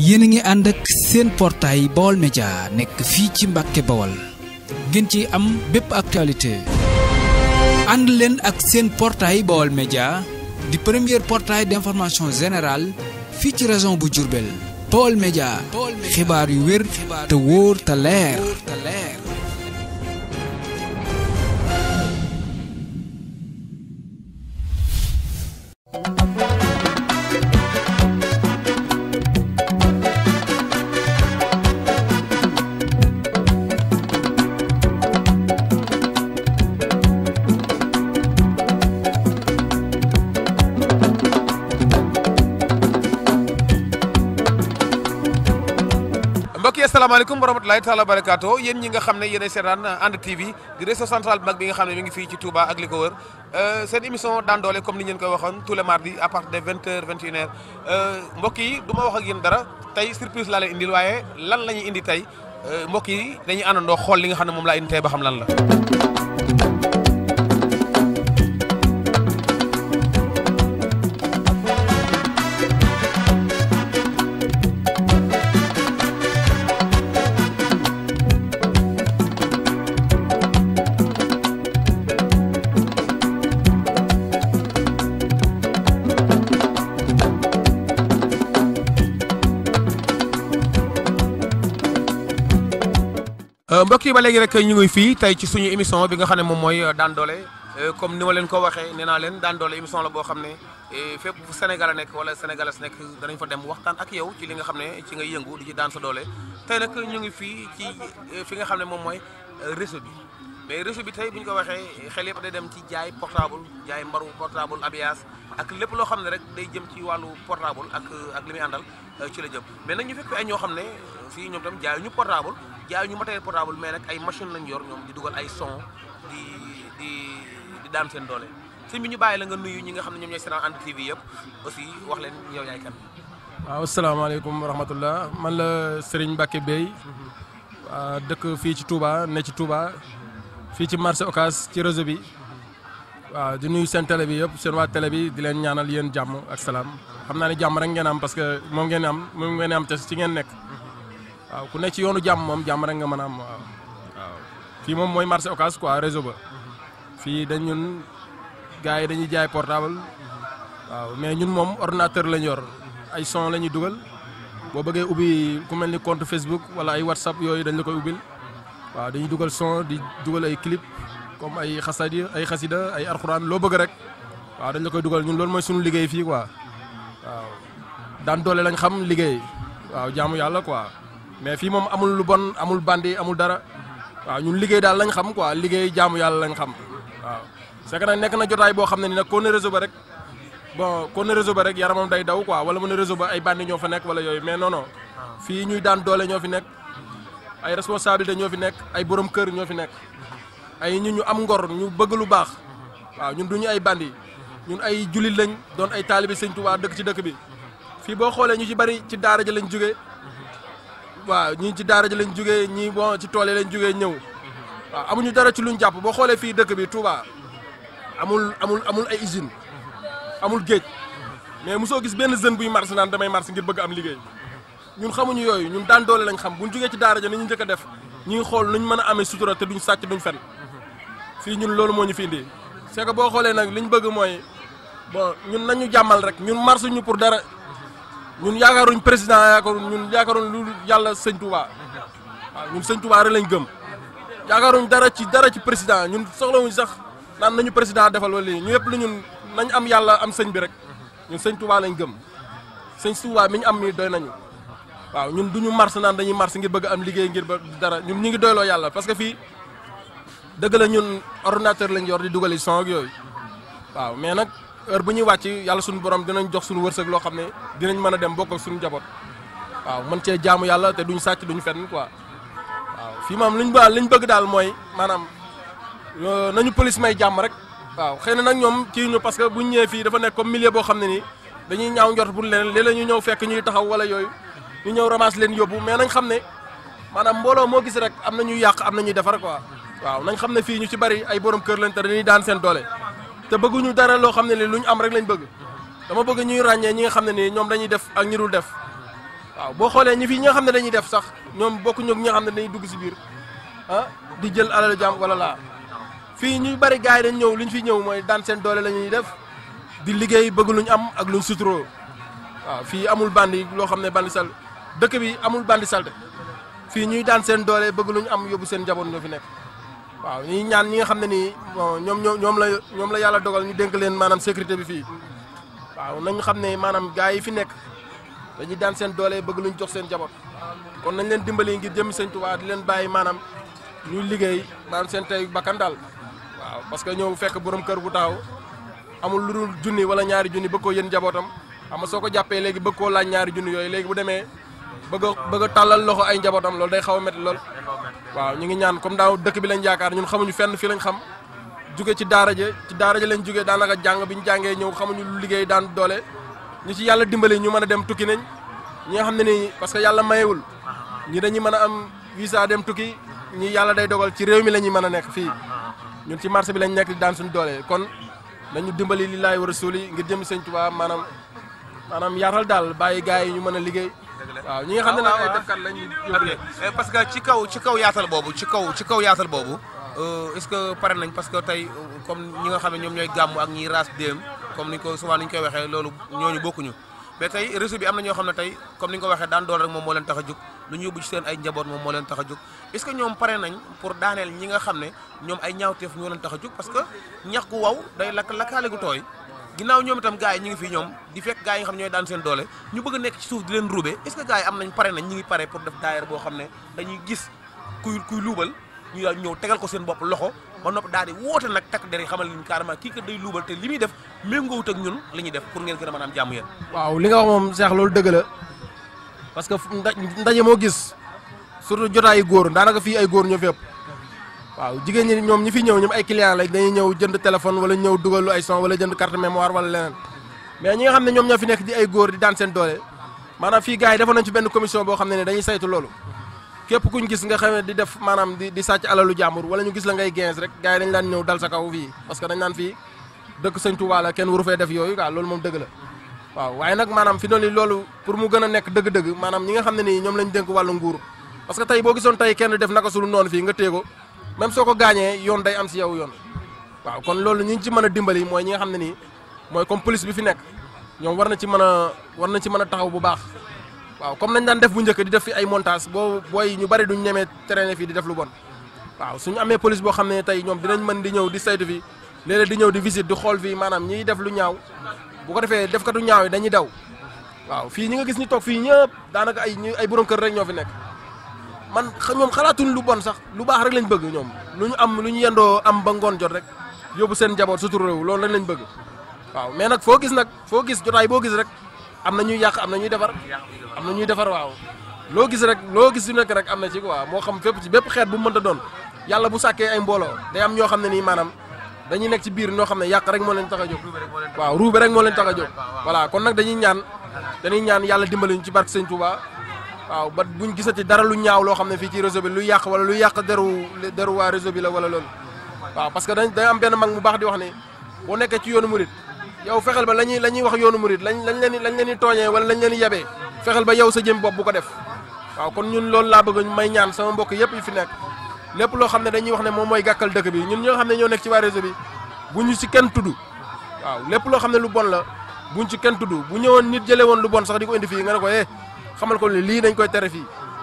yéen a ngi ànd ak seen portail Baol Média nekk fii ci Mbàkke Bawol ngeen ci am bépp actualité ànd leen ak seen portail Baol Média di premier portail d'information générale fii ci région bu Diourbel Baol Média xibaar yu wér te wóor te leer mbokk yi asalaamaaleykum wa rahmatulahi taala wa barakaatu yéen ñi nga xam ne yéenay seetaan And TV di réseau central bu mag bi nga xam ne mi ngi fii ci Touba ak li ko wër seen émission daan doole comme ni ñu leen koy waxoon tous les mardis à partir de 20 heures 21 heures mbokk yi du ma wax ak yéen dara tey surprise laa leen indil waaye lan la ñuy indi tey mbokk yi dañuy àndandoo xool li nga xam ne moom laa indi tey ba xam lan la. mbokk yi ba léegi rek ñu ngi fii tey ci suñu émission bi nga xam ne moom mooy daan doole comme ni ma leen ko waxee nee naa leen daan doole émission la boo xam ne fépp fu Sénégal a nekk wala sénégalais nekk danañ fa dem waxtaan ak yow ci li nga xam ne ci nga yëngu di ci daan sa doole tey nag ñu ngi fii ci fi nga xam ne moom mooy réseau bi mais réseau bi tey bu ñu ko waxee xel yëpp day dem ci jaay portable jaay mbaru portable abias ak lépp loo xam ne rek day jëm ci wàllu portable ak ak li muy àndal ci la jëm mais nag ñu fekk ay ñoo xam ne fii ñoom tam jaay ñu portable jaay ñu matériel portable mais nag ay machine lañ yor ñoom di dugal ay son di di di daan seen doole sëñ bi ñu bàyyi la nga nuyu ñi nga xam ne ñoom ñooy seetaan And TV yëpp aussi wax leen yow yaay kan. waaw asalaamaaleykum wa rahmatullah man la Serigne Mbacke Bey waa dëkk fii ci Touba ne ci Touba fii ci marché Ocass ci réseau bi waaw di nuyu seen télé bi yëpp seen waa télé bi di leen ñaanal yéen jàmm ak salaam xam naa ne jàmm rek ngeen am parce que moom ngeen am moom ngeen am te ci ngeen nekk. waaw ku nekk ci yoonu jàmm moom jàmm rek nga mën a am waaw waaw fii moom mooy marché Ocass quoi réseau ba fii dañ ñun gars yi dañuy jaay portable waaw mais ñun moom ordinateur lañ yor ay son la ñuy dugal boo bëggee ubbi ku mel ni compte Facebook wala ay WhatsApp yooyu dañ la koy ubbil waaw dañuy dugal son di dugal ay clip comme ay xasadi ay xasida ay arxuraan loo bëgg rek waaw dañ la koy dugal ñun loolu mooy suñu liggéey fii quoi waaw daan doole lañ xam liggéey waaw jaamu yàlla quoi. mais fii moom amul lu bon amul bandi amul dara waaw ñun liggéey daal lañ xam quoi liggéey jaamu yàlla lañ xam waaw c'est que nag nekk na jotaay boo xam ne ni nag koo ne réseau ba rek bon koo ne réseau ba rek yaramam day daw quoi wala mu ne réseau ba ay bandi ñoo fa nekk wala yooyu mais non non fii ñuy daan doole ñoo fi nekk ay responsabilité ñoo fi nekk ay borom kër ñoo fi nekk ay ñu ñu am ngor ñu bëgg lu baax waaw ñun duñu ay bandi ñun ay julit lañ doon ay taalibi sëñ Tuubaa dëkk ci dëkk bi fii boo xoolee ñu ci bari ci daara ja lañ jógee waaw ñii ci daara ji lañ jógee ñii bon ci tool yi lañ jógee ñëw waaw amuñu dara ci luñ jàpp boo xoolee fii dëkk bi Touba amul amul amul ay usine amul géej mais mosoo gis benn jeune buy marché naan damay marché ngir bëgg am liggéey ñun xamuñu yooyu ñun daan doole lañ xam buñ jógee ci daara ja ni ñu njëkk a def ñu ngi xool nuñ mën a amee sutura te duñ sàcc duñ fen fii ñun loolu moo ñu fi indi c'est que boo xoolee nag liñ bëgg mooy bon ñun nañu jàmmal rek ñun marché ñu pour dara ñun yaakaaruñ président yaakaaruñ ñun yaakaaruñ lu yàlla sëñ Touba waaw ñun sëñ Touba rek lañ gëm yaakaaruñ dara ci dara ci président ñun soxlawuñ sax naan nañu président defal wala lii ñu yëpp lu ñun nañ am yàlla am sëñ bi rek ñun sëñ Touba lañ gëm sëñ Touba mi ñu am nii doy nañu waaw ñun duñu mars naan dañuy mars ngir bëgg am liggéey ngir ba dara ñun ñu ngi doyloo yàlla parce que fii dëgg la ñun ordinateur lañ yor di dugali son ak yooyu waaw mais nag heure bu ñuy wàcc yàlla suñu borom dinañ jox suñu wërsëg loo xam ne dinañ mën a dem bokk ak suñu njaboot waaw mën cee jaamu yàlla te duñ sàcc duñ fenn quoi waaw fii moom liñ ba liñ bëgg daal mooy maanaam nañu police may jàmm rek waaw xëy na nag ñoom kii ñu parce que buñ ñëwee fii dafa nekk comme milieu boo xam ne nii dañuy ñaaw njort pour leneen léeg-léeg ñu ñëw fekk ñuy taxaw wala yooyu ñu ñëw ramasse leen yóbbu mais nañ xam ne maanaam mbooloo moo gis rek am na ñuy yàq am na ñuy defar quoi waaw nañ xam ne fii ñu ci bari ay borom kër lañ te dañuy daan seen doole te bëgguñu dara loo xam ne ni lu ñu am rek lañ bëgg dama bëgg ñuy ràññee ñi nga xam ne nii ñoom dañuy def ak ñi dul def waaw boo xoolee ñi fi ñi nga xam ne dañuy def sax ñoom bokkuñu ak ñi nga xam ne dañuy dugg si biir ah di jël alalu jàmm wala laa fii ñuy bari gars yi dañ ñëw li ñu fi ñëw mooy daan seen doole la ñuy def di liggéey bëgg luñ am ak luñ suturoo waaw fii amul bandi loo xam ne bandi sal dëkk bi amul bandi salte fii ñuy daan seen doole bëgg luñ am yóbbu seen njaboot ñoo fi nekk waaw ñuy ñaan ñi nga xam ne nii bon ñoom ñoo ñoom la ñoom la yàlla dogal ñu dénk leen maanaam sécurité bi fii waaw nañ xam ne maanaam gars yi fi nekk dañuy daan seen doole bëgg luñ jox seen njaboot kon nañ leen dimbali ngir jëmmi sëñ Tuubaa di leen bàyyi maanaam ñuy liggéey maanaam seen tey bakkan daal waaw parce que ñëw fekk borom kër bu taxaw amul lu dul junni wala ñaari junni bëgg koo yéen njabootam xam nga soo ko jàppee léegi bëgg koo laaj ñaari junni yooyu léegi bu demee bëgg a bëgg a tàllal loxo ay njabootam loolu day xaw a métti lool waaw ñu ngi ñaan comme daaw dëkk bi lañ yaakaar ñun xamuñu fenn fii lañ xam jóge ci daara ja ci daara ja lañ jógee daanaka jàng bi ñu jàngee ñëw xamuñu lu liggéey daan doole ñu ci yàlla dimbali ñu mën a dem tukki nañ ñi nga xam ne nii parce que yàlla mayewul ñi dañuy mën a am visa dem tukki ñi yàlla day dogal ci réew mi la ñuy mën a nekk fii ñun ci marché bi lañ nekk di daan suñu doole kon nañu dimbali li laay war a suuli ngir jëm sëñ Tuubaa maanaam maanaam yaatal daal bàyyi gars yi ñu mën a liggéey waaw ñi nga xam ne nag ay defkat lañ yóbbu leen Eh, parce que ci kaw ci kaw yaatal boobu ci kaw ci kaw yaatal boobu euh, est-ce que pare nañ parce que tey euh, comme ñi nga xam ne ñoom ñooy gàmmu ak ñiy raas déem comme ni ñu ko souvent ni ñu koy waxee loolu ñooñu bokkuñu mais tey réseau bi am na ñoo xam ne tey comme ni nga ko waxee daan dool rek moom moo leen tax a jóg lu ñu yóbbu ci seen ay njaboot moom moo leen tax a jóg est-ce que ñoom pare nañ pour daaneel ñi nga xam ne ñoom ay ñaawteef ñoo leen tax a jóg parce que ñax gu waw day lakk lakkaale gu tooy ginnaaw ñoom itam gars yi ñu ngi fii ñoom di fekk gars yi nga xam ne ñooy daan seen doole ñu bëgg a nekk ci suuf di leen ruube est-ce que gars yi am nañ pare nañ ñi ngi pare pour def daayira boo xam ne dañuy gis kuy kuy luubal ñu daal ñëw tegal ko seen bopp loxo ba nopp daal di woote nag takk der yi xamal leen carrément kii kat day luubal te li muy def méngoowut ak ñun li ñuy def pour ngeen gën a mën a am jàmm yéen waaw li nga wax moom Cheikh loolu dëgg la parce que nda- ndaje moo gis surtout jotaayu góor daanaka fii ay góor ñoo fi ëpp waaw jigéen ñi ñoom ñi fi ñëw ñoom ay client lañ dañuy ñëw jënd téléphone wala ñëw dugalu ay son wala jënd carte mémoire wala leneen mais ñi nga xam ne ñoom ñoo fi nekk di ay góor di daan seen doole maanaam fii gars yi defoon nañ ci benn commission boo xam ne ne dañuy saytu loolu képp kuñ gis nga xam ne di def maanaam di di sàcc alalu jàmbur wala ñu gis la ngay gens rek gars yi dañ daan ñëw dal sa kaw fii parce que dañ naan fii dëkk sëñ Tuubaa la kenn waru fee def yooyu quoi loolu moom dëgg la waaw waaye nag maanaam fi noonu loolu pour mu gën a nekk dëgg-dëgg maanaam ñi nga xam ne nii ñoom lañ dénk wàllu nguur parce que tey boo gisoon tey kenn def naka sulu noonu fii nga téye ko même soo ko gaañee yoon day am si yow yoon waaw kon loolu ñi ñu ci mën a dimbali mooy ñi nga xam ne nii mooy comme police bi fi nekk ñoom war na ci mën a war na ci mën a taxaw bu baax waaw comme nañ daan def bu njëkk di def fi ay montage boo booy ñu bari duñ ñemee traîner fii di def lu bon waaw suñu amee police boo xam ne tey ñoom dinañ mën di ñëw di saytu fi léeg-léeg di ñëw di visite di xool fii maanaam ñiy def lu ñaaw bu ko defee defkatu ñaaw yi dañuy daw waaw fii ñi nga gis ñu toog fii ñëpp daanaka ay ñu ay borom kër rek ñoo fi nekk man xa- ñoom xalaatuñ lu bon sax lu baax rek lañ bëgg ñoom lu ñu am lu ñu yendoo am ba ngoon jot rek yóbbu seen njaboot sutur réew loolu rek lañ bëgg waaw mais nag foo gis nag foo gis jotaay boo gis rek am na ñuy yàq am na ñuy defar am na ñuy defar waaw loo gis rek loo gis su nekk rek am na ci quoi moo xam fépp ci bépp xeet bu mu mënta doon yàlla bu sàkkee ay mbooloo day am ñoo xam ne nii maanaam dañuy nekk ci biir ñoo xam ne yàq rek moo leen tax a jóg waaw ruube rek moo leen tax a jóg voilà kon nag dañuy ñaan dañuy ñaan yàlla dimbali ñu ci barke Sëñ Touba waaw ba buñ gisati dara lu ñaaw loo xam ne fii ci réseau bi lu yàq wala lu yàq deru deru waa réseau bi la wala loolu waaw parce que dañ day am benn mag mu baax di wax ne boo nekkee ci yoonu murit yow fexeel ba la ñuy la ñuy wax yoonu murit lañ lañ leen di lañ leen di tooñee wala lañ leen di yebee fexeel ba yow sa jëm bopp bu ko def waaw kon ñun loolu laa bëgg may ñaan sama mbokk yëpp yi fi nekk lépp loo xam ne dañuy wax ne moom mooy gàkkal dëkk bi ñun ñoo xam ne ñoo nekk ci waa réseau bi bu ñu ci kenn tudd waaw lépp loo xam ne lu bon la buñ ci kenn tudd bu ñëwoon nit jëlee woon lu bon sax di ko indi fii nga ne ko eh xamal ko ni lii dañ koy tere fii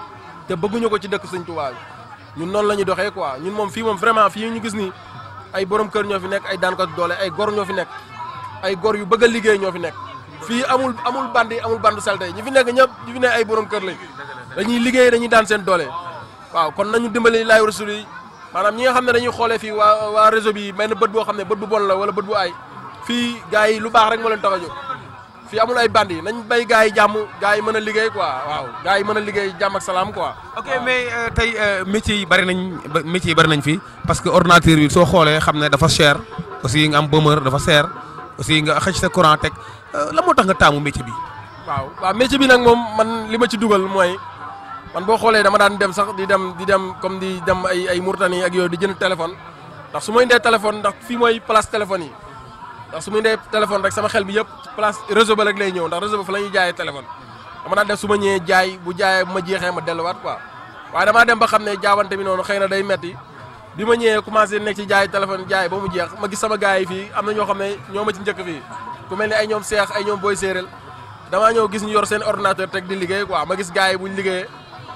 te bëgguñu ko ci dëkk Sëñ Tuubaa bi ñun noonu la ñuy doxee quoi ñun moom fii moom vraiment fii ñu gis ni ay borom kër ñoo fi nekk ay daankat doole ay gor ñoo fi nekk ay gor yu bëgg a liggéey ñoo fi nekk fii amul amul bandi amul bandu salte ñi fi nekk ñëpp ñi fi nekk ay borom kër lañ dañuy liggéey dañuy daan seen doole waaw kon nañu dimbali laay rasul yi maanaam ñi nga xam ne dañuy xoolee fii waa waa réseau bi benn bët boo xam ne bët bu bon la wala bët bu aay fii gars yi lu baax rek moo leen tax a jóg fii amul ay bandi nañ bay gars yi jàmm gars yi mën a liggéey quoi waaw gars yi mën a liggéey jàmm ak salaam quoi ok mais euh, tey euh, métiers yi bari nañ ba- métiers yi bari nañ fi parce que ordinateur bi soo xoolee xam ne dafa cher aussi nga am bëmër dafa cher aussi nga xëcc sa courant teg euh, la moo tax nga taamu métier bi. waaw waaw métier bi nag moom man li ma ci dugal mooy man boo xoolee dama daan dem sax di dem di dem comme di dem ay ay Mauritanie ak yooyu di jënd téléphone ndax su ma indee téléphone ndax fii mooy place téléphone yi ndax su ma indee téléphone rek sama xel bi yëpp place réseau ba rek lay ñëw ndax réseau ba fa la ñuy jaayee téléphone dama daan def su ma ñëwee jaay bu jaayee bu ma jeexee ma delluwaat quoi waaye damaa dem ba xam ne jaabante bi noonu xëy na day metti bi ma ñëwee commencé nekk ci jaay téléphone jaay ba mu jeex ma gis sama gars yi fii am na ñoo xam ne ñoo ma ci njëkk fii ku mel ni ay ñoom seex ay ñoom booy séeréel damaa ñëw gis ñu yor seen ordinateur teg di liggéey quoi ma gis gars yi buñ liggéeyee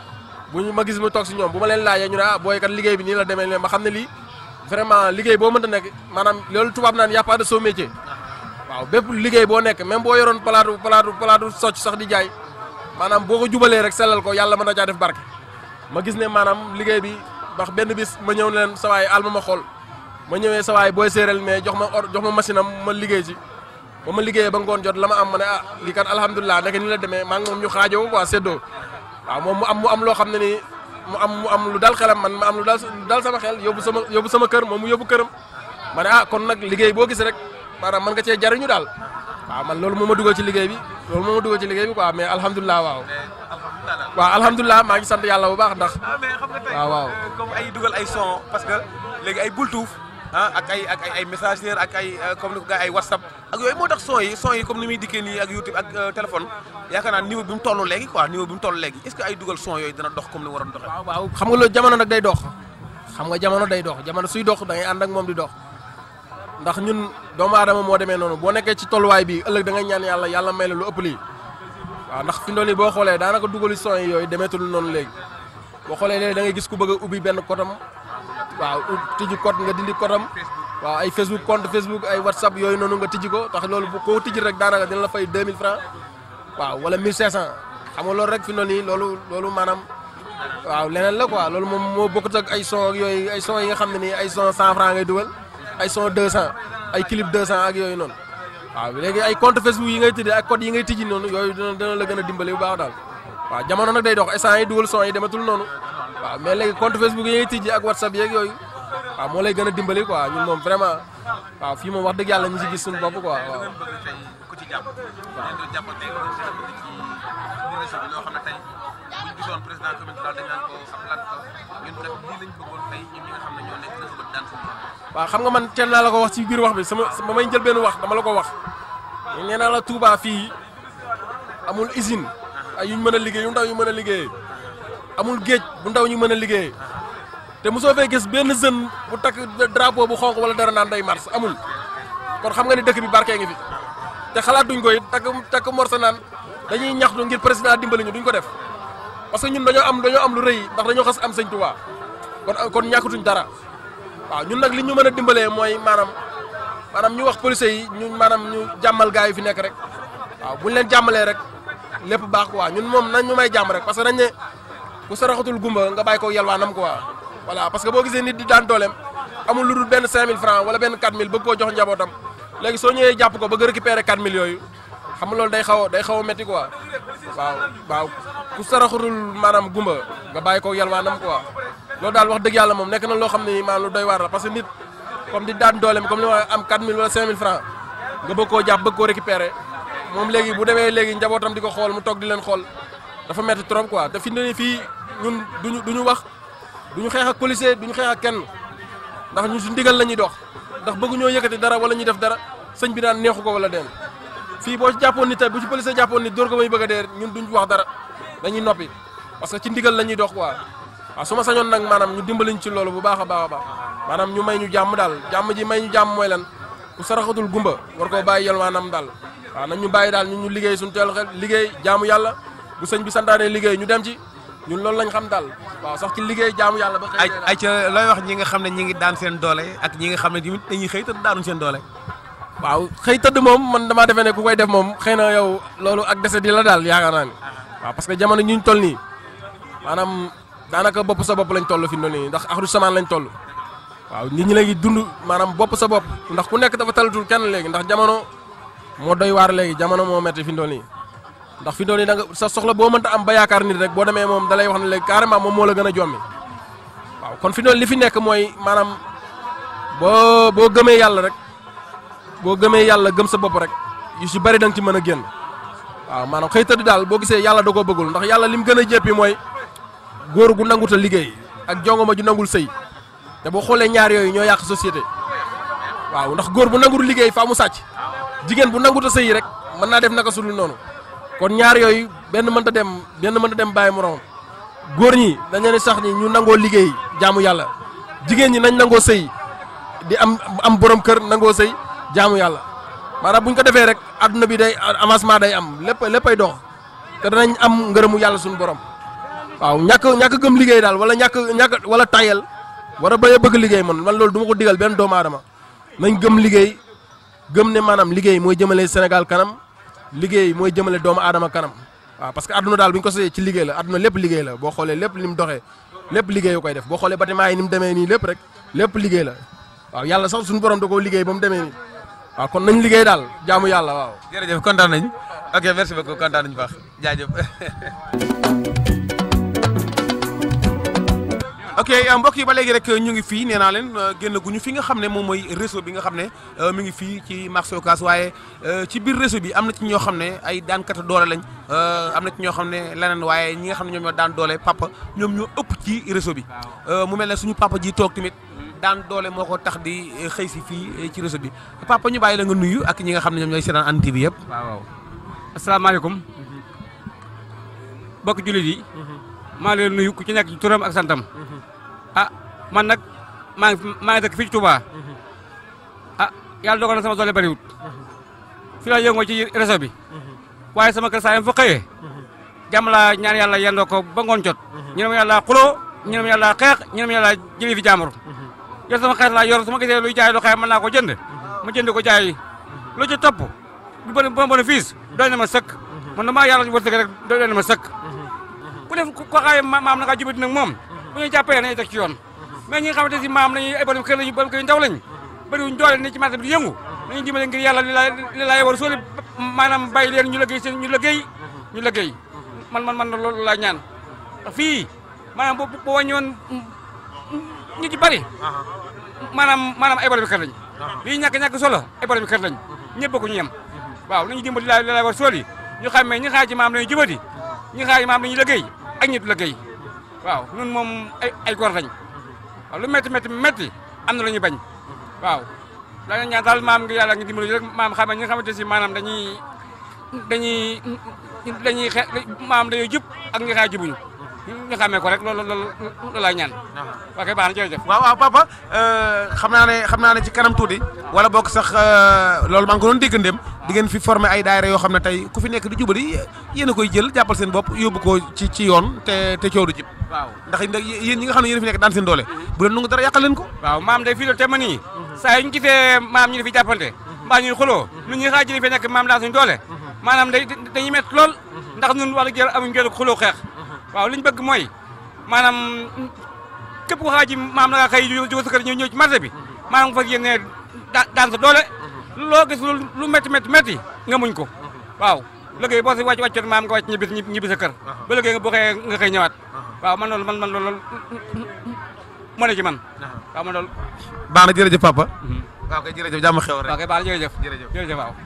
buñ ma gis mu toog si ñoom bu ma leen laajee ñu ne ah booy kat liggéey bi nii la demee ne ma xam ne lii vraiment liggéey boo mënta nekk maanaam loolu tubaab naan y a pas de sot métier waaw bépp liggéey boo nekk même boo yoroon palaatu palaatu palaatu socc sax di jaay maanaam boo ko jubalee rek sellal ko yàlla mën na caa def barke ma gis ne maanaam liggéey bi ndax benn bis ma ñëw ne leen sawaay alma ma xool ma ñëwee sawaay booy séeréel mais jox ma or jox ma machine am ma liggéey ci ba ma liggéeyee ba ngoon jot la ma am ma ne ah lii kat alhamdulilah nekk ni la demee maa ngi moom ñu xaajoo quoi séddoo waaw moom mu am mu am loo xam ne nii mu am mu am lu dal xelam man ma am lu dal dal sama xel yóbbu sama yóbbu sama kër moom mu yóbbu këram ma ne ah kon nag liggéey boo gis rek maanaam mën nga cee jariñu daal waaw man loolu moo ma dugal ci liggéey bi loolu moo ma dugal ci liggéey bi quoi mais alhamdulilah waaw waaw alhamdulilah maa ngi sant yàlla bu baax ndax ah mais xam nga tey waaw waaw comme ay dugal ay son parce que léegi ay bultuuf ah ak ay ak ay ay messager ak ay comme ni ko gars ay whatsapp ak yooyu moo tax son yi son yi comme ni muy dikkee nii ak youtube ak téléphone yaakaar naa niveau bi mu toll léegi quoi niveau bi mu toll léegi est ce que ay dugal son yooyu dina dox comme ni waroon doxee waaw waaw xam nga loolu jamono nag day dox xam nga jamono day dox jamono suy dox da ngay ànd ak moom di dox ndax ñun doomu aadama moo demee noonu boo nekkee ci tolluwaay bi ëllëg da ngay ñaan yàlla yàlla may la lu ëpp lii waaw ndax fi ndoon yi boo xoolee daanaka dugali son yi yooyu demeetul noonu léegi boo xoolee léegi da ngay gis ku bëgg a ubbi benn kotam waaw tijji code nga dindi kotam waaw ay facebook compte facebook ay whatsapp yooyu noonu nga tijji ko tax loolu bu koo tijji rek daanaka dina la fay 2000 francs waaw wala 1500 xam nga loolu rek fi noonu yi loolu loolu maanaam waaw leneen la quoi loolu moom moo bokkut ak ay son ak yooyu ay son yi nga xam ne nii ay son 100 francs ngay dugal ay son 200 ay clip 200 ak yooyu noonu waaw léegi ay compte facebook yi ngay tijji ak code yi ngay tijji noonu yooyu dina dina la gën a dimbali bu baax daal waaw jamono nag day dox instant yi dugal son yi dematul noonu waaw mais léegi compte facebook yi ngay tijji ak whatsapp yeeg yooyu waaw moo lay gën a dimbali quoi ñun moom vraiment waaw fii moom wax dëgg yàlla ñu si gis suñu bopp quoi waaw. ku ci jàpp ngeen doon jàppante ngeen doon jàppante ci réseau bi loo xam ne tey buñ gisoon président commune daal dañ naan ko ab lan ko ñun kat lii lañ bëggoon tey ñun ñi nga xam ne ñoo nekk réseau bi daan suñu waaw xam nga man teel naa la ko wax ci biir wax bi sama ba may jël benn wax dama la ko wax nee naa la Touba fii amul usine ay yuñ mën a liggéey yu ndaw yu mën a liggéeyee amul géej bu ndaw ñu mën a liggéeyee te mosoo fee gis benn jeune bu takk drapeau bu xonq wala dara naan day mars amul kon xam nga ni dëkk bi barkee ngi fi te xalaatuñ ko it takk takk morsa naan dañuy ñaxtu ngir président dimbali ñu duñ ko def parce que ñun dañoo am dañoo am lu rëy ndax dañoo xas am sëñ Touba kon kon ñàkkatuñ dara waaw ñun nag li ñu mën a dimbalee mooy maanaam maanaam ñu wax policiers yi ñu maanaam ñu jàmmal gars yi fi nekk rek waaw buñ leen jàmmalee rek lépp baax quoi ñun moom nañ ñu may jàmm rek parce que dañ ne ku saraxatul gumba nga bàyyi ko yalwaanam quoi voilà parce que boo gisee nit di daan dooleem amul lu dul benn 5000 francs wala benn 4000 bëgg koo jox njabootam léegi soo ñëwee jàpp ko bëgg récupérer 4000 yooyu xam nga loolu day xaw a day xaw a métti quoi waaw waaw ku saraxatul maanaam gumba nga bàyyi ko yalwaanam quoi loolu daal wax dëgg yàlla moom nekk na loo xam ne maanaam lu doy waar la parce que nit comme di daan dooleem comme li ma am 4000 wala 5000 francs nga bëgg koo jàpp bëgg koo récupérer moom léegi bu demee léegi njabootam di ko xool mu toog di leen xool dafa métti trop quoi te fi mu ne nii fii ñun duñu duñu wax duñu xeex ak policier duñu xeex ak kenn ndax ñun su ndigal la ñuy dox ndax bëgguñoo yëkkati dara wala ñuy def dara sëñ bi daan neexu ko wala den fii boo ci jàppoon nit tey bu ci policier jàppoon nit dóor ko may bëgg a dee ñun duñ wax dara dañuy noppi parce que ci ndigal la ñuy dox quoi waaw su ma sañoon nag maanaam ñu dimbaliñ ci loolu bu baax a baax a baax maanaam ñu may ñu jàmm daal jàmm ji may ñu jàmm mooy lan ku saraxatul gumba war koo bàyyi yalwaanam daal waaw nañ ñu bàyyi daal ñun ñu liggéey suñu teel xel liggéey jaamu yàlla bu sëñ bi santaane liggéey ñu dem ci ñun loolu lañ xam daal waaw sax ci liggéey jaamu yàlla ba ay xëy ay ca looy wax ñi nga xam ne ñi ngi daan seen doole ak ñi nga xam ne tamit dañuy xëy te daanuñ seen doole waaw xëy tëdd moom man damaa defee ne ku koy def moom xëy na yow loolu ak dese di la daal yaakaar naa ni waaw parce que jamono ñu toll nii maanaam daanaka bopp sa bopp lañ toll fi mu ne nii ndax axru samaan lañ toll waaw nit ñi léegi dund maanaam bopp sa bopp ndax ku nekk dafa talatul kenn léegi ndax jamono moo doy waar léegi jamono moo metti fi mu toll nii ndax fi mu toll nii da nga sa soxla boo mënta am ba yaakaar nit rek boo demee moom dalay wax ne léegi carrément moom moo la gën a jommi waaw kon fi mu toll li fi nekk mooy maanaam boo boo gëmee yàlla rek boo gëmee yàlla gëm sa bopp rek yu si bari da nga ci mën a génn waaw maanaam xëy tëdd daal boo gisee yàlla da koo bëggul ndax yàlla lim gën a jéppi mooy góor gu nangut a liggéey ak jongoma ju nangul sëy te boo xoolee ñaar yooyu ñoo yàq société waaw ndax góor bu nangul liggéey faa mu sàcc jigéen bu nangut a sëy rek mën naa def naka sudul noonu kon ñaar yooyu benn mënta dem benn mënta dem bàyyi morom góor ñi dañ leen di sax ni ñu nangoo liggéey jaamu yàlla jigéen ñi nañ nangoo sëy di am am borom kër nangoo sëy jaamu yàlla maanaam bu ñu ko defee rek adduna bi day avancement day am lépp léppay dox te danañ am ngërëmu yàlla suñu borom waaw ñàkk ñàkk gëm liggéey daal wala ñàkk ñàkk wala tayel war a bañ a bëgg liggéey man man loolu du ma ko digal benn doomu aadama nañ gëm liggéey gëm ne maanaam liggéey mooy jëmale Sénégal kanam liggéey mooy jëmale doomu aadama kanam waaw parce que adduna daal bu ñu ko sëyee ci liggéey la adduna lépp liggéey la boo xoolee lépp li mu doxee lépp liggéey yu koy def boo xoolee bâtiment yi ni mu demee nii lépp rek lépp liggéey la waaw yàlla sax suñu borom da koo liggéey ba mu demee nii waaw kon nañ liggéey daal jaamu yàlla waaw. jërëjëf kontaan nañ ok merci beaucoup kontaan nañu baax jaajëf. ok mbokk yi ba léegi rek ñu ngi fii nee naa leen génn guñu fi nga xam ne moom mooy réseau bi nga xam ne mi ngi fii ci marché Ocass waaye ci biir réseau bi am na ci ñoo xam ne ay daankata doole lañ am na ci ñoo xam ne leneen waaye ñi nga xam ne ñoom ñoo daan doole papa ñoom ñoo ëpp ci réseau bi mu mel ne suñu papa ji toog tamit daan doole moo ko tax di xëy si fii ci réseau bi papa ñu bàyyi la nga nuyu ak ñi nga xam ne ñoom ñooy seetaan Hann TV yëpp. waaw waaw asalaamaaleykum mbokk jullit yi maa ngi leen nuyu ku ci nekk ci turam ak santam ah man nag maa ngi maa ngi dëkk fii ci Touba ah yàlla dogal na sama doole bariwut fi la yëngoo ci réseau bi waaye sama kër saa yam fa xëyee jàmm laa ñaan yàlla yendoo ko ba ngoon jot ñu ne ma yàlla xuloo ñu ne ma yàlla xeex ñu ne ma yàlla jëlee fi jàmbur yor sama xeex laa yor su ma gisee luy jaay lu xeex mën naa ko jënd ma jënd ko jaay lu ci topp bu bon bon bénéfice doy na ma sëkk man damaa yàlla wërsëg rek doy na ma sëkk ku def ko xaay maam na ngaa jubati nag moom bu ñuy jàppee nañu teg ci yoon mais ñi nga xamante si maam nañu ay borom kër lañu borom kër yu ndaw lañ bëriwuñ doole ni ci marché bi di yëngu nañu dimbale ngir yàlla li la li laay war sóoli maanaam bàyyi leen ñu liggéey seen ñu liggéey ñu liggéey man man man loolu laa ñaan fii maanaam bu bu wàññoon ñu ci bari maanaam maanaam ay borom kër lañ lii ñàkk ñàkk solo ay borom kër lañ ñëpp ko ñu yem waaw nañu dimbali li laay war sóoli ñu xàmmee ñi xaar ci maam lañu jubati ñi xaar ci maam lañu liggéey ak ñi du liggéey waaw ñun moom ay ay góor lañ waaw lu métti métti métti am na lu ñuy bañ waaw la ñaan daal maam ngi yàlla ngi dimbali rek maam xam ne ñi nga xamante si maanaam dañuy dañuy dañuy xe maam dañuy jub ak ñi xaar jubuñu ñu xamee ko rek loolu loolu loolu laay ñaan waa kay baax na jërëjëf waaw waaw papa xam naa ne xam naa ne ci kanam tuuti wala bokk sax loolu maa ngi ko doon dégg ndem di ngeen fi formé ay daayira yoo xam ne tey ku fi nekk di jubali yéen a koy jël jàppal seen bopp yóbbu ko ci ci yoon te te coow du jib waaw ndax yéen ñi nga xam ne yéen fi nekk daan seen doole bu leen nangu dara yàqal leen ko waaw maam day fii doon te ma nii saa yu ñu gisee maam ñu di fi jàppante mbaa ñuy xuloo nu ñuy xaaj fi nekk maam daan suñu doole maanaam day dañuy métti lool ndax ñun wax dëgg yàlla amuñu jël xuloo xeex waaw li ñu bëgg mooy maanaam képp ku xaaji maam na nga xëy jóge sa kër ñëw ñëw ci marché bi maanaam nga fas yéene daan sa doole loo gis lu métti métti métti nga muñ ko waaw liggéey boo si wàcc wàccoon maam nga wàcc ñibbi ñibbi sa kër ba liggéey nga boo xëyee nga xëy ñëwaat waaw man loolu man man loolu moo ne ci man waaw man loolu baax na jërëjëf papa waaw kay jërëjëf jàmm xew rek waaw kay baax na jërëjëf jërëjëf jërëjëf waaw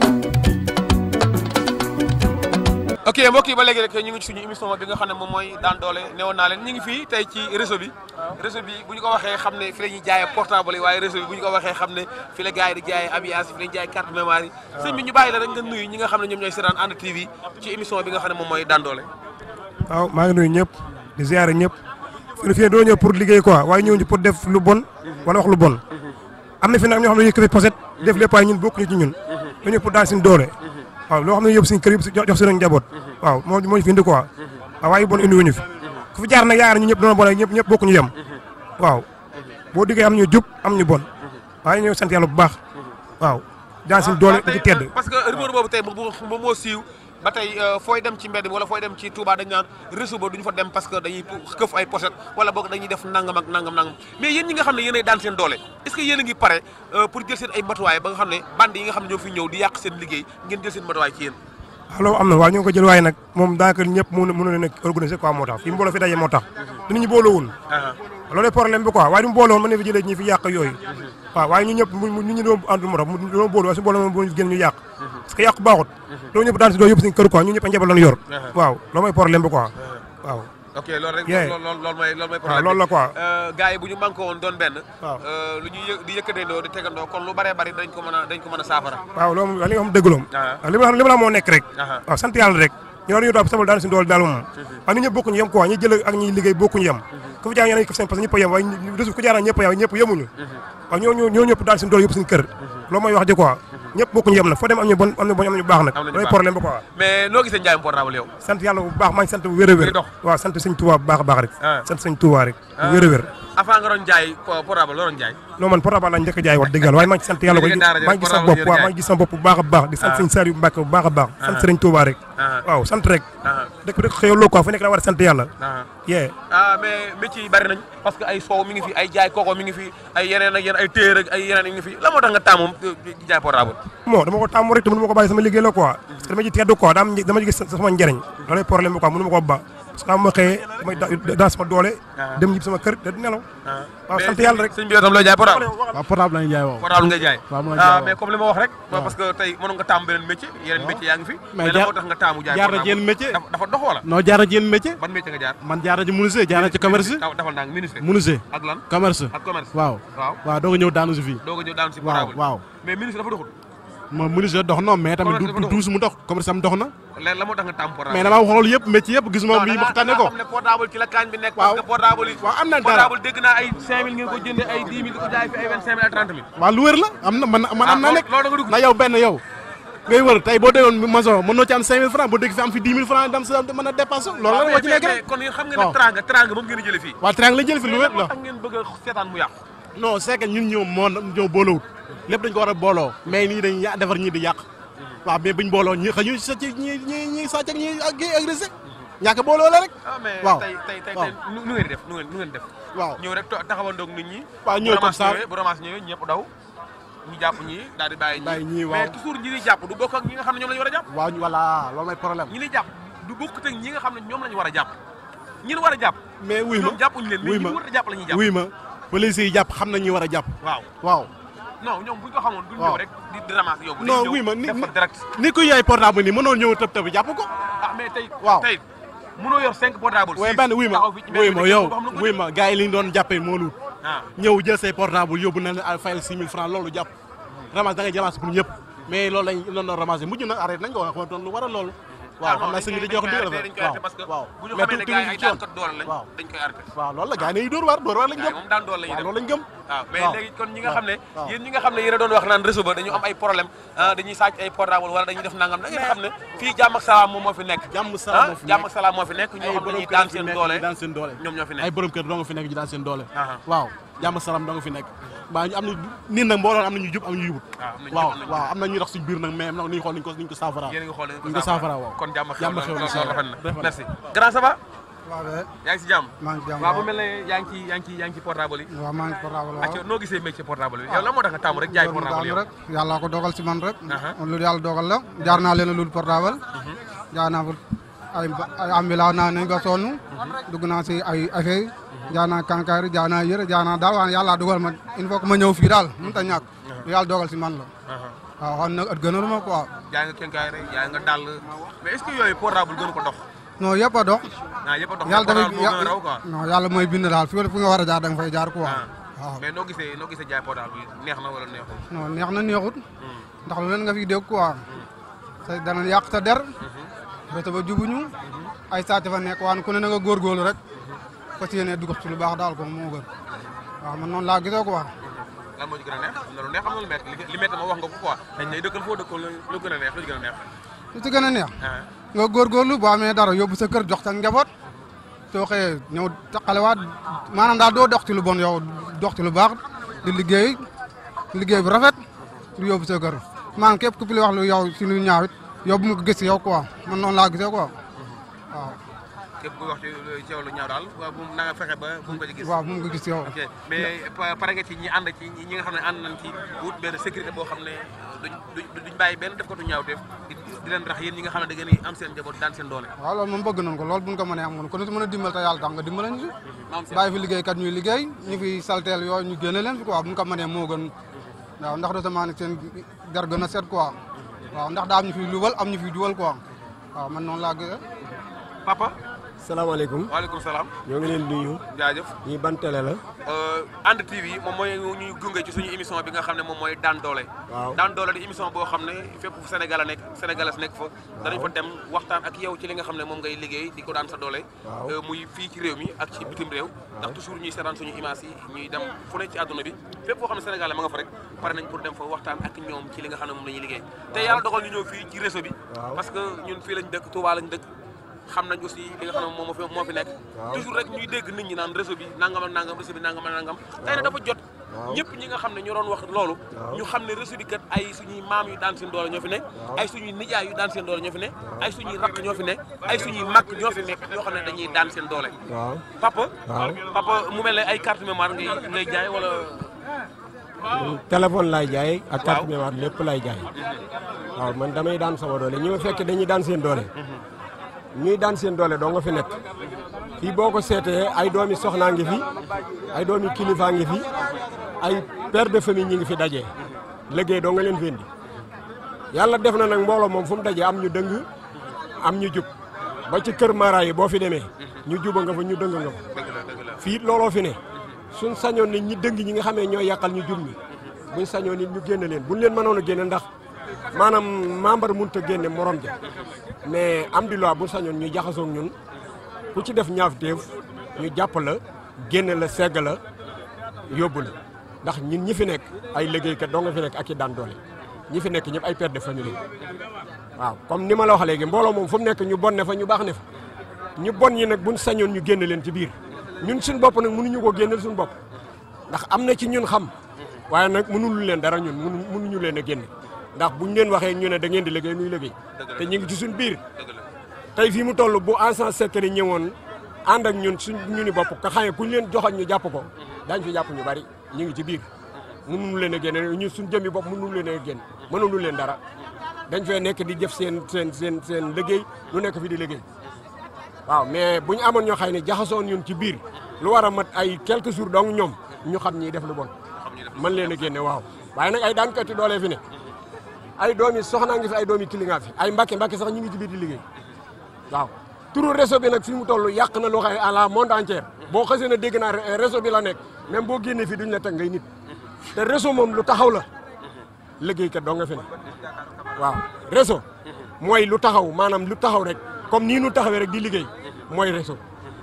ok mbokk yi ba léegi rek ñu ngi ci suñu émission bi nga xam ne moom mooy daan doole newoon naa leen ñu ngi fii tey ci réseau bi réseau bi bu ñu ko waxee xam ne fi la ñuy jaayee portable yi waaye réseau bi bu ñu ko waxee xam ne fi la gars yi di jaayee habillage fi la ñuy jaayee carte mémoire yi sëñ bi ñu bàyyi la rek nga nuyu ñi nga xam ne ñoom ñooy seetaan Hann TV ci émission bi nga xam ne moom mooy daan doole waaw maa ngi nuyu ñëpp di ziare ñëpp fi fii doo ñëw pour liggéey quoi waaye ñëw ñu pour def lu bon wala wax lu bon am na fi nag ñoo xam ne yëkkati poset def lépp waaye ñun bokkuñu ci ñun dañu pour daal suñu doole waaw loo xam ne yóbbu suñu kër yëpp jox suñu njaboot waaw moo moo ñu fi indi quoi waaw waaye bon indi wuñu fi ku fi jaar nag yaakaar ñu ñëpp doona bon ñëpp ñëpp bokkuñu yem waaw boo diggee am ñu jub am ñu bon waaye ñëw sant yàlla bu baax waaw daan suñu doole di ci tedd parce que rumeur boobu tey moom moo siiw ba tey fooy dem ci mbedd mi wala fooy dem ci Touba dañ naan réseau ba duñu fa dem parce que dañuy këf ay pochette wala boog dañuy def nangam ak nangam nangam mais yéen ñi nga xam ne yéenay daan seen doole est-ce que yéen a ngi pare pour jël seen ay matuwaay ba nga xam ne bande yi nga xam ne ñoo fi ñëw di yàq seen liggéey ngeen jël seen matuwaay ci yéen waaw loolu am na waaw ñoo ngi ko jël waaye nag moom daanaka ñëpp mënu mënu leen a organiser quoi moo tax fi mbooloo fi daje moo tax dinañu booloowul loolu problème bi quoi waaye du mu boolowoon mën na fi jëlee ñi fi yàq yooyu waaw waaye ñu ñëpp ñu ñu doon àndul moo tax mu doon booloo waaye su booloo moom bu ñu génn ñu yàq parce que yàq baaxut loolu ñëpp daan si doo yëpp suñu kër quoi ñu ñëpp a njaboot lañu yor waaw loolu mooy problème bi quoi waaw ok loolu rek Yeah. loolu loolu loolu mooy loolu mooy waaw loolu la quoi gars yi bu ñu manqué woon doon benn waaw. euh, lu ñuy yë- di yëkkatandoo di tegandoo kon lu baree bari dañ ko mën a dañ ko mën a saafara waaw loolu moom li nga xam dëggaloom Ah. waaw li ma la li ma la moo nekk rek Aha. waaw sant yàlla rek ñoo dañu toog sabal daan suñu doole daal moom waaw nit ñëpp bokkuñu yem quoi ñi jël ak ñi liggéey bokkuñu yem ku fi jaar ñeneen ko seen parce que ñëpp a yem waaye réseau ku jaar ñëpp a yem ñëpp yemuñu waaw ñoo ñoo ñoo ñëpp daal suñu doole yëpp suñu kër loolu mooy wax ji quoi ñëpp bokkuñu yem nag foo dem am ñu bon am ñu bon am ñu baax nag Am nañu loolu baax. problème ba quoi mais noo gisee njaayum portable yow sant yàlla bu baax maa ngi sant bu wér a wér Di dox. waaw sant sëñ Tuubaa bu baax a baax rek Ah. sant sëñ Tuubaa rek bu wér a wér avant nga doon jaay po- portable loo doon jaay non man portable laa njëkk a jaay wax dëgg yàlla waaye maa ngi sant yàlla ko Léegi daara ja maa ngi gis sama portable bopp waaw jaay. maa ngi gis sama bopp bu baax a baax di sant Ah. sëñ Saliou Mbacke bu baax a baax sant sëriñ Tuubaa rek Ah. waaw sant rek Ah. dëkk bi rek xëyaloo quoi fu nekk da war a sant yàlla ah yee ah mais métier yi bari nañ parce que ay soow mi ngi fi ay jaay koko mi ngi fi ay yeneen ak yeneen ay téer ak ay yeneen yi ngi fi la moo tax nga taamu di jaay portable bon dama ko tàmm rek te mënu ma ko bàyyi sama liggéey la quoi parce que dama ci teddu quoi daa am dama ci gis sama njëriñ loolay problème bi quoi mënu ma ko ba parce que ma xëyee damay da- dans sama doole Ah. dem ñib sama kër te du nelaw ah waaw sant yàlla rek sëñ bi yow tam looy jaay portable waaw portable lañu jaay woo portable ngay jaay waaw mën na ah jaay mais comme li ma wax rek parce que tey mënoon nga taamu beneen métier yeneen métier yaa ngi fi mais la jaar- moo tax nga taamu jaay jaar na portable ci yenn métier. dafa dafa dox wala non jaar na ci yenn métier ban métier nga jaar man jaar na ci menuisier jaar na ci commerce dafa dafal naa ministre menuisier ak lan commerce ak commerce waaw waaw waaw doo ko ñëw daanu si fii doo ko ñëw daanu si waaw portable waaw mais ministre dafa doxul ma menuisier dox non mais tamit du Commerce dafa du duus mu dox commerce am dox na léegi la moo tax nga taamu portable mais dama xool yëpp métier yëpp gis moom bii waxtaane ko xam ne portable ci la kaañ bi nekk Waaw. parce que portable yi waaw am na dara portable dégg naa ay 5000 ngeen ko jëndee ay 10 000 di ko jaay fi ay 25 000 ak 30 000 waaw lu wér la am na man man am Ah, naa nekk loolu da nga dugg. na yow benn yow ngay wër tey boo déggoon maçon mën noo ci am 5000 francs boo dégg fi am fi 10 000 francs dem sa mën a dépassé loolu la moo ci nekk rek kon yéen xam ngeen waaw. ne tranga tranga moom ngeen a jëlee fii waaw triangle la jël fi lu wér moo la tax ngeen bëgg a seetaan mu yàqu non c'est que ñun ñoom moo ñoo boolowut lépp dañ ko war a booloo mais nii dañ ya defar ñii di yàq waaw mais buñ booloo ñi xëy ñu sa ci ñi ñi ñi sàcc ak ñi ak agressé ñàkk booloo la rek ah mais waaw tey tey tey waaw. tey nu nu ngeen di def nu ngeen nu ngeen def waaw ñëw rek to- taxawandoog nit ñi waaw ñëw bu comme ramas ça. ñëwee bu ramas ñëwee ñëpp daw ñu jàpp ñi daal di bàyyi Bàyyi ñi ñii, waaw. mais toujours ñi di jàpp du bokk ak ñi nga xam ne ñoom la ñu war a jàpp waaw voilà loolu mooy problème ñi di jàpp du bokk ak ñi nga xam ne ñoom la ñu war a jàpp ñi ñu war a jàpp mais wuy ma ñoom jàppuñu leen mais wuy ñi ma ñu war a jàpp la ñuy jàpp wuy ma police yi jàpp xam na ñi war a jàpp waaw waaw non ñoom buñ ko xamoon duñ waaw. ñëw rek di di ramasser yóbbu non dañuy wuy ma ñëw ni def fa direct ni ko yaay portable nii mënoo ñëw tëb tëb jàpp ko ah mais tey waaw. tey mënoo yor cinq portable waaye six, benn wuy ma taxaw fi ci wuy mbedd ma bi, yow kenn du ko xam nu mu wuy ko ma gars yi li ñu doon jàppee moo luut def. ah ñëw jël say portable yóbbu na la fayal 6 000 francs loolu jàpp ramasse da ngay ramasse pour ñëpp mais loolu lañ doon doon ramassé mujj na arrêté nañ ko wax doon lu war a loolu waaw xam naa sëñ bi dañuy wax dëgg dañ koy arrêté parce que waaw bu ñu mais xamee ne tu- gars yi ay tu- daan kat doole lañ waaw dañ koy arrêté waaw loolu la gars yi nañu dóor waar dóor waar lañ gars yi gëm moom daan doole la ñuy waaw def loolu lañ gëm waaw mais waaw. léegi kon ñi nga xam ne waaw. yéen ñi nga xam ne yéen a doon wax naan réseau ba dañu am ay problème ah dañuy sàcc ay portable wala dañuy def nangam da ngeen xam ne fii jàmm ak salaam moom moo fi nekk jàmm salaam moo fi ah jàmm nekk. ak salaam moo fi nekk ñoo ay xam ne borom dañuy kër daan fi seen nekk doole di daan seen doole ñoom ñoo fi ay nekk borom kër doo nga fi nekk di daan seen doole Aha. waaw jàmm salaam doo nga fi nekk waaw ñu am na nit nag mbooloo am na ñu jub am ñu jubut waaw am na ñu jub, am na ñu waaw jub. waaw am na ñuy dox suñ biir nag mais nag ni ñu xool ni ñu ko ni ñu ko saafara yéen a ngi xool ñu ko saafara waaw kon jàmm ak jàmm xew xew na na loolu rafet rafet na na. merci grand ça va waaw de yaa ngi si jàmm maa ngi jàmm waaw bu mel ne yaa ngi ci yaa ngi ci yaa ngi ci portable yi waaw maa ngi portable acca waaw noo gisee métier portable bi yow la moo tax nga taamu rek jaay Door mu portable daanu yow rek yàlla ko dogal si man rek Aha. lu yàlla dogal la jaar naa leen a lul portable jaar naa fa ay ba- ay ambila naa nañ nga sonn dugg naa si ay affaire jaar naa kankaari jaar naa yëre jaar naa daal waaye yàlla dogal ma il faut que ma ñëw fii daal mënut a ñàkk lu yàlla dogal si man la waaw xam nag at gënalu ma quoi jaay nga kenkaay rek jaay nga dàll mais est ce que yooyu portable gënu ko dox non yëpp a dox ah yëpp a dox yàlla portable dafay moo gën a raw quoi non yàlla mooy bind daal fi fu nga war a jaar da nga fay jaar quoi ah waaw mais noo gisee noo gisee jaay portable bi neex na wala neexul non neex na neexut ndax lu leen nga fi dégg quoi sa dana yàq sa der bete ba jubuñu ay sàcc fa nekk waan ku ne na nga góorgóorlu rek fas yéene dugg ci lu baax daal ko moo gën waaw man noonu laa gisoo quoi lan moo ci gën a neex am na lu neex am na lu métti li li métti ma wax nga ko quoi dañ lay dëkkal foo dëkkal lu gën a neex lu ci gën a neex lu ci gën a neex ah nga góorgóorlu boo amee dara yóbbu sa kër jox sa njaboot soo xëyee ñëw taqalewaat maanaam daal doo dox ci lu bon yow dox ci lu baax di liggéey liggéey bu rafet di yóbbu sa kër maanaam képp ku fi wax lu yow si lu ñaaw it yow bu mu ko gis yow quoi man noonu laa gisee quoi waaw képp kuy wax ci ci yow lu ñaaw daal waaw bu na nga fexe ba bu mu ko ci gis waaw bu mu ko gis yow ok mais pa- pare nga ci ñi ànd ci ñi nga xam ne ànd nañ ci wut benn sécurité boo xam ne duñ duñ duñ bàyyi benn def ko tu ñaaw def di di leen rax yéen ñi nga xam ne da ngeen di am seen njaboot daan seen doole waaw loolu moom bëgg nañ ko loolu buñ ko mënee am kon ku ne si mën a dimbal te yàlla tax nga dimbala ñu si maam seen bàyyi fi liggéeykat ñuy liggéey ñu fi salteel yooyu ñu génne leen fi quoi buñ ko mënee moo gën waaw ndax récemment nag seen der gën a set quoi waaw ndax daa am ñu fi luwal am ñu fi duwal quoi waaw man noonu laa gisee papa salaamaaleykum waaleykum salaam ñoo ngi leen di nuyu jaajëf ñii ban télé la ànd TV moom mooy ñuy gunge ci suñu émission bi nga xam ne moom mooy daan doole waaw daan doole di émission boo xam ne fépp fu Sénégal a nekk sénégalais nekk fa danañ fa dem waxtaan ak yow ci li nga xam ne moom ngay liggéey di ko daan sa doole Waaw. Euh, muy fii ci réew mi ak ci bitim réew ndax toujours ñuy seetaan suñu image yi ñuy dem fu ne ci àdduna bi fépp foo xam ne sénégalais ma nga fa rek pare nañ pour dem fa waxtaan ak ñoom ci li nga xam ne moom la ñuy liggéey te yàlla dogal ñu ñëw fii ci réseau bi Waaw. parce que ñun fii lañ dëkk Touba lañ dëkk xam nañ aussi li nga xam ne moom moo fi moo fi nekk Waaw. toujours rek ñuy dégg nit ñi naan réseau bi nangam ak nangam réseau bi nangam ak nangam tey nag dafa jot Waaw. ñëpp ñi nga xam ne ñoo doon wax loolu Waaw. ñu xam ne réseau bi kat ay suñuy maam yu daan seen doole ñoo fi ne ay suñuy nijaay yu daan seen doole ñoo fi ne ay suñuy rakk ñoo fi ne ay suñuy mag ñoo fi nekk ñoo xam ne dañuy daan seen doole waaw papa Waaw. papa mu mel ne ay carte mémoire ngay ngay jaay wala téléphone laay jaay ak carte Waaw. mémoire lépp laay jaay waaw man damay daan sama doole ñi ma fekk dañuy daan seen doole ñuy daan seen doole doo nga fi nekk fii boo ko seetee ay doomi soxnaa ngi fi ay doomi kilifaa ngi fi ay père de famille ñi ngi fi dajee liggéey doo nga leen fi indi yàlla def na nag mbooloo moom fu mu dajee am ñu dëng am ñu jub ba ci kër mara yi boo fi demee ñu juba nga fa ñu dëng nga fa fii it looloo fi ne suñ sañoon nit ñi dëng ñi nga xamee ñooy yàqal ñu jub ñi buñ sañoon nit ñu génne leen buñ leen mënoon a génne ndax maanaam membre mënut a génne morom ja mais am di loi bu sañoon ñu jaxasoog ñun ku ci def ñaaf téef ñu jàpp la génne la segg la yóbbu la ndax ñun ñi fi nekk ay liggéeykat doo nga fi nekk ak i daan doole ñi fi nekk ñëpp ay père de famille waaw comme ni ma la wax léegi mbooloo moom fu mu nekk ñu bon ne fa ñu baax ne fa ñu bon ñi nag buñ sañoon ñu génne leen ci biir ñun suñu bopp nag mënuñu koo génneel suñu bopp ndax am na ci ñun xam waaye nag mënulu leen dara ñun mënu mënuñu leen a génne ndax buñ leen waxee ñu ne da ngeen di liggéey nuy liggéey te ñu ngi ci suñu biir tey fii mu toll bu agent secret ñëwoon ànd ak ñun suñ ñu ni bopp ka xamee kuñ leen joxoon ñu jàpp ko daañ fi jàpp ñu bari ñu ngi ci biir mënuñu leen a génne ñun suñ jëmmi bopp mënuñu leen a génn mënuñu leen dara dañ fee nekk di jëf seen seen seen seen liggéey lu nekk fi di liggéey waaw mais bu ñu amoon ñoo xëy ne jaxasoon ñun ci biir lu war a mat ay quelques jours donc ñoom ñu xam ñi def lu bon mën leen a génne waaw waaye nag ay daankati doolee fi ne ay doomi soxnaa ngi fi ay doomi kilingaa fi ay mbàkke mbàkke sax ñu ngi ci biir di liggéey waaw turu réseau bi nag fi mu toll yàq na loo xam ne à la monde entière boo xasee na dégg naa réseau bi la nekk même boo génnee fii duñ la teg ngay nit te réseau moom lu taxaw la liggéeykat doo nga fi ne waaw réseau mooy lu taxaw maanaam lu taxaw rek comme nii nu taxawee rek di liggéey mooy réseau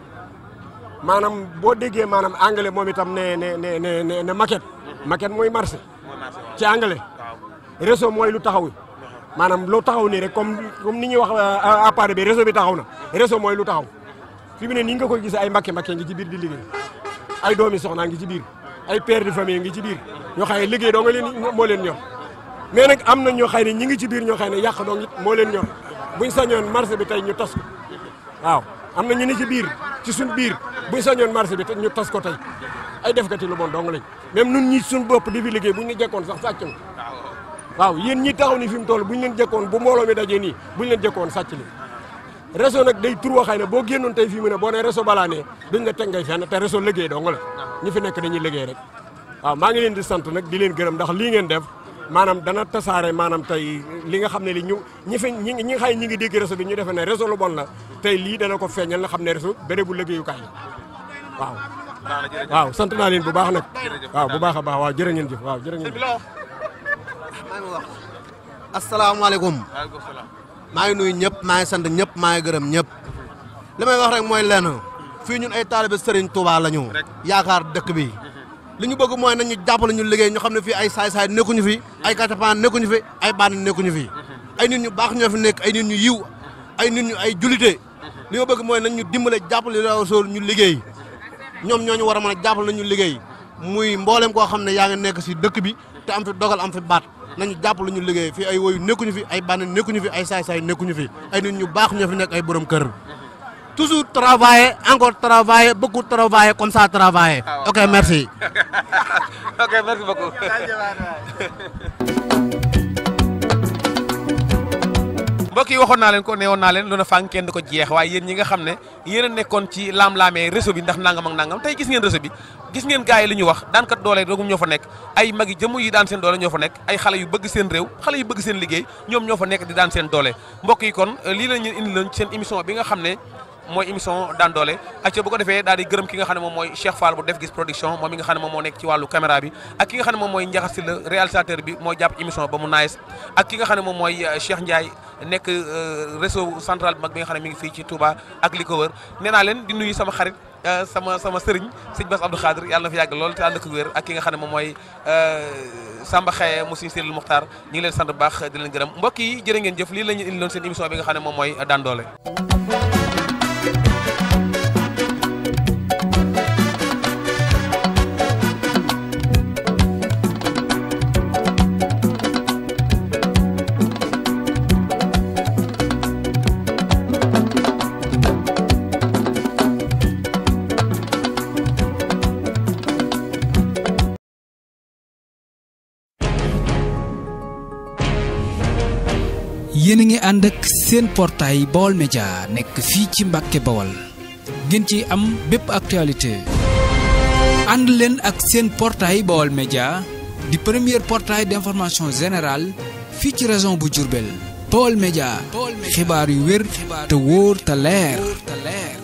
maanaam boo déggee maanaam anglais moom itam ne ne ne ne ne ne maquette maquette mooy marché ci anglais réseau mooy lu taxaw maanaam lu taxaw nii rek comme comme ni ñuy wax appareil bi réseau bi taxaw na réseau mooy lu taxaw fi mu ne nii nga koy gisee ay mbakke mbakke ngi ci biir di liggéey ay doomi soxnaa ngi ci biir ay père de famille ngi ci biir ñoo xam ne liggéey doo nga leen moo leen ñor mais nag am na ñoo xam ne ñi ngi ci biir ñoo xam ne yàq doo ngi moo leen ñor buñ sañoon marché bi tey ñu tas ko waaw am na ñu ni ci biir ci suñ biir buñ sañoon marché bi ñu tas ko tey ay defkati lu bon dong lañ même nun ñi suñ bopp di fi liggéey buñ ñu jekkoon sax sàcc nga waaw yéen ñi taxaw ni fi mu toll buñ leen jekkoon bu mbooloo mi dajee nii buñ leen jekkoon sàcc li réseau nag day tur waxay ne boo génnoon tey fii mu ne boo nee réseau balaa ne duñ la teg ngay fenn te réseau liggéey dong la ñi fi nekk dañuy liggéey rek waaw maa ngi leen di sant nag di leen gërëm ndax lii ngeen def maanaam dana tasaare maanaam tey li nga xam ne li ñu ñi fi ñi ñi nga xam ne ñi ngi dégg réseau bi ñu defee ne réseau lu bon la tey lii dana ko feeñal nga xam ne réseau bérébu liggéeyukaay la waaw waaw sant naa leen bu baax nag waaw bu baax a baax waaw jërë ngeen jëf waaw jërë ngeen jëf maa ngi wax asalaamaaleykum maa ngi nuyu ñëpp maa ngi sant ñëpp maa ngi gërëm ñëpp li may wax rek mooy lenn fii ñun ay taalibe Serigne Touba la ñu yaakaar dëkk bi li ñu bëgg mooy nañu jàppale ñu liggéey ñu xam ne fii ay saay-saay nekkuñu fi ay katapaan nekkuñu fi ay bànn nekkuñu fi ay nit ñu baax ñoo fi nekk ay nit ñu yiw ay nit ñu ay julite li ma bëgg mooy nañ ñu dimbale jàppale Rasul ñu liggéey ñoom ñooñu war a mën a jàppale nañu liggéey muy mboolem koo xam ne yaa ngi nekk si dëkk bi te am fi dogal am fi baat nañu jàppale ñu liggéey fii ay woyu nekkuñu fi ay bànn nekkuñu fi ay saay-saay nekkuñu fi ay nit ñu baax ñoo fi nekk ay borom kër toujours travailler encore travailler beaucoup travailler comme ça travailler ok merci ok merci beaucoup mbokk yi waxoon naa leen ko neewoon naa leen lu na fàng kenn du ko jeex waaye yéen ñi nga xam ne yéen a nekkoon ci laam-laamee réseau bi ndax nangam ak nangam tey gis ngeen réseau bi gis ngeen gars yi li ñu wax daankat doole dogum ñoo fa nekk ay magi jëmm yi daan seen doole ñoo fa nekk ay xale yu bëgg seen réew xale yu bëgg seen liggéey ñoom ñoo fa nekk di daan seen doole mbokk yi kon lii la ñu indi leen seen émission bi nga xam ne mooy émission daan doole acca bu ko defee daal di gërëm ki nga xam ne moom mooy Cheikh Fall bu def gis production moom mi nga xam ne moom moo nekk ci wàllu caméra bi ak ki nga xam ne moom mooy Ndiakhate Sylla réalisateur bi moo jàpp émission ba mu nice ak ki nga xam ne moom mooy Cheikh Ndiaye nekk réseau central bi mag bi nga xam ne mi ngi fii ci Touba ak li ko wër nee naa leen di nuyu sama xarit sama sama sëriñ sëñ Bass Abdou Khadir yàlla na fi yàgg lool te ànd ak wér ak ki nga xam ne moom mooy Samba Xaye mu suñu Sëriñ Muxtaar ñu ngi leen sant bu baax di leen gërëm mbokk yi jërë ngeen jëf lii la ñu indiloon seen émission bi nga xam ne moom mooy daan doole yéen a ngi ànd ak seen portail Baol Média nekk fii ci Mbàkke Bawol ngeen ci am bépp actualité ànd leen ak seen portail Baol Média di premier portail d'information générale fii ci région bu Diourbel Baol Média xibaar yu wér te wóor te leer